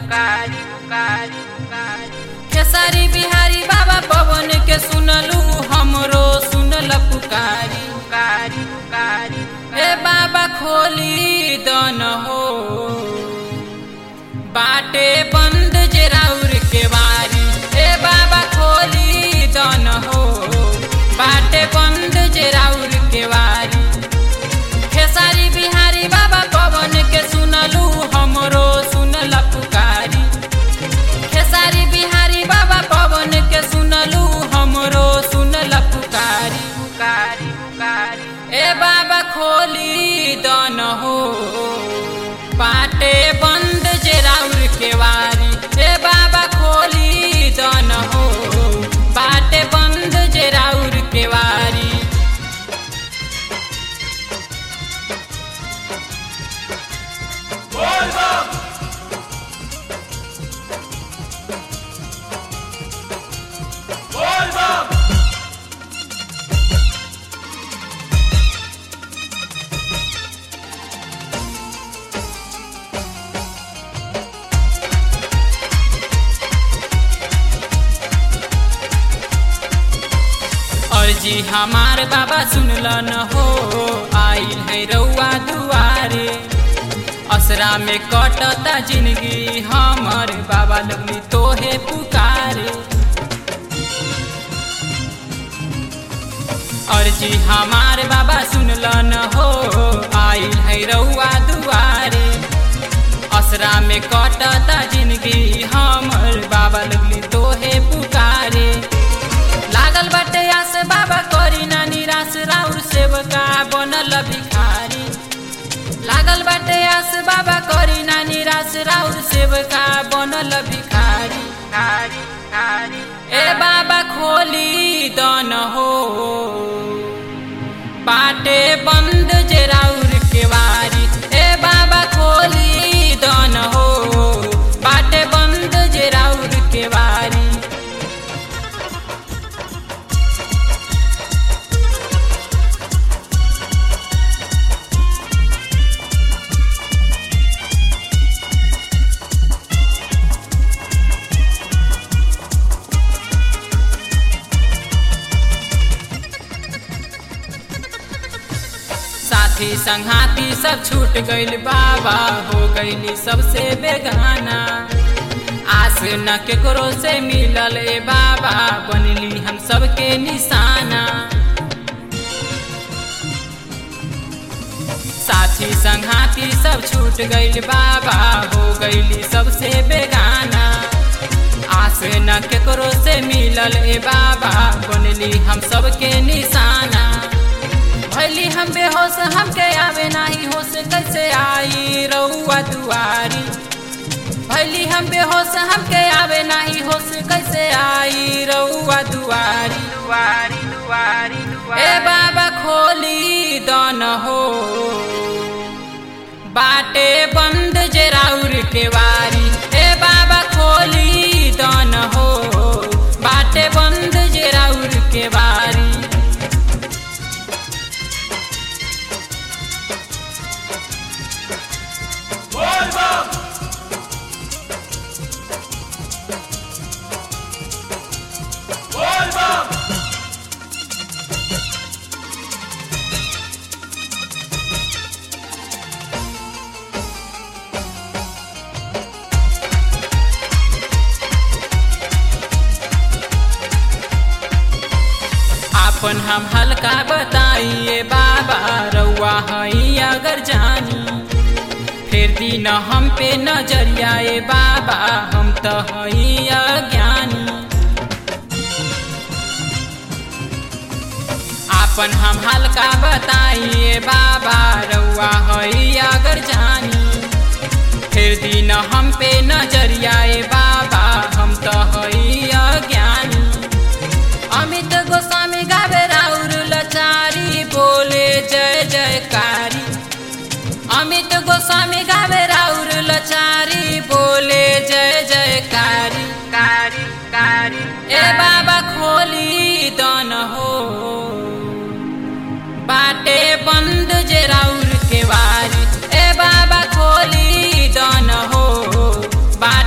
पुकारी पुकारी पुकारी खेसारी बिहारी बाबा पवन के सुनलू हमरो सुनल पुकारी पुकारी पुकारी हे बाबा खोली दन हो बाटे बंद जे राउर के वारी हे बाबा खोली दन हो बाटे बंद जे राउर के वारी खेसारी बिहारी बाबा पवन के सुनलू हमरो सुनल पुकारी खेसारी बिहारी बाबा पवन के सुनलू हमरो सुनल पुकारी पुकारी पुकारी ए बाबा खोली दन हो बाटे बंद जे राउर के वारी ए बाबा खोली दन हो बाटे बंद जे राउर के वारी और जी हमार बाबा सुनल न हो आइल है रउआ दुआरे असरा में कटता जिंदगी हमर बाबा लगली तोहे पुकारे और जी हमार बाबा सुनल न हो आइल है रउआ दुआरे असरा में कटता जिंदगी हमर बाबा लगली तोहे पुकारे लागल बाटे आस बाबा करी ना निराश राउर सेवका बनल भिखारी लागल बाटे आस बाबा करी ना निराश राउर सेवका बनल भिखारी कारी कारी ए बाबा खोली दन हो बाटे बंद जे राउर के वारी ए बाबा खोली दन हो बाटे बंद जे राउर के वारी साथी संघाती सब छूट गइल बाबा हो गइली सबसे बेगाना आस न केकरो से मिलल ए बाबा बनली हम सबके निशाना साथी संघाती सब छूट गइल बाबा हो गइली सबसे बेगाना आस न केकरो से मिलल ए बाबा बनली हम सबके निशाना भैली हम बेहोश हमके आवे नाही होश कैसे आई रउआ दुआरी भैली हम बेहोश हमके आवे नाही होश कैसे आई रउआ दुआरी दुआरी दुआरी दुआरी ए बाबा खोली दन हो बाटे बंद जे राउर के वारी ए बाबा खोली दन हो बाटे बंद जे राउर के वारी अपन हम हल्का बताइए बाबा रउआ हई अगर जानी फिर दिन हम पे नजरिया ए बाबा हम तो हई अज्ञानी अपन हम हल्का बताइए बाबा रउआ हई अगर जानी फिर दिन हम पे नजरिया ए बाबा हम तो हई अज्ञानी अमित गोस्वामी गावे राउर लचारी बोले जय जयकारी अमित गोस्वामी गावे राउर लचारी बोले जय जयकारी कारी कारी ए बाबा खोली दन हो बाटे बंद जे राउर के वारी ए बाबा खोली दन हो बाट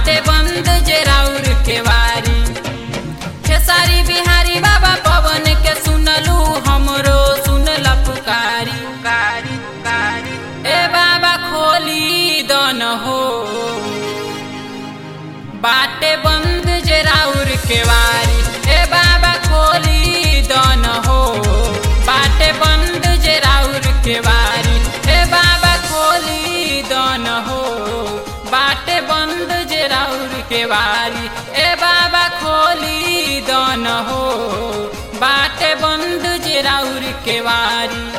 बाटे बंद जे राउर के वारी ए बाबा खोली दन हो बाटे बंद जे राउर के वारी ए बाबा खोली दन हो बाटे बंद जे राउर के वारी ए बाबा खोली दन हो बाटे बंद जे राउर के वारी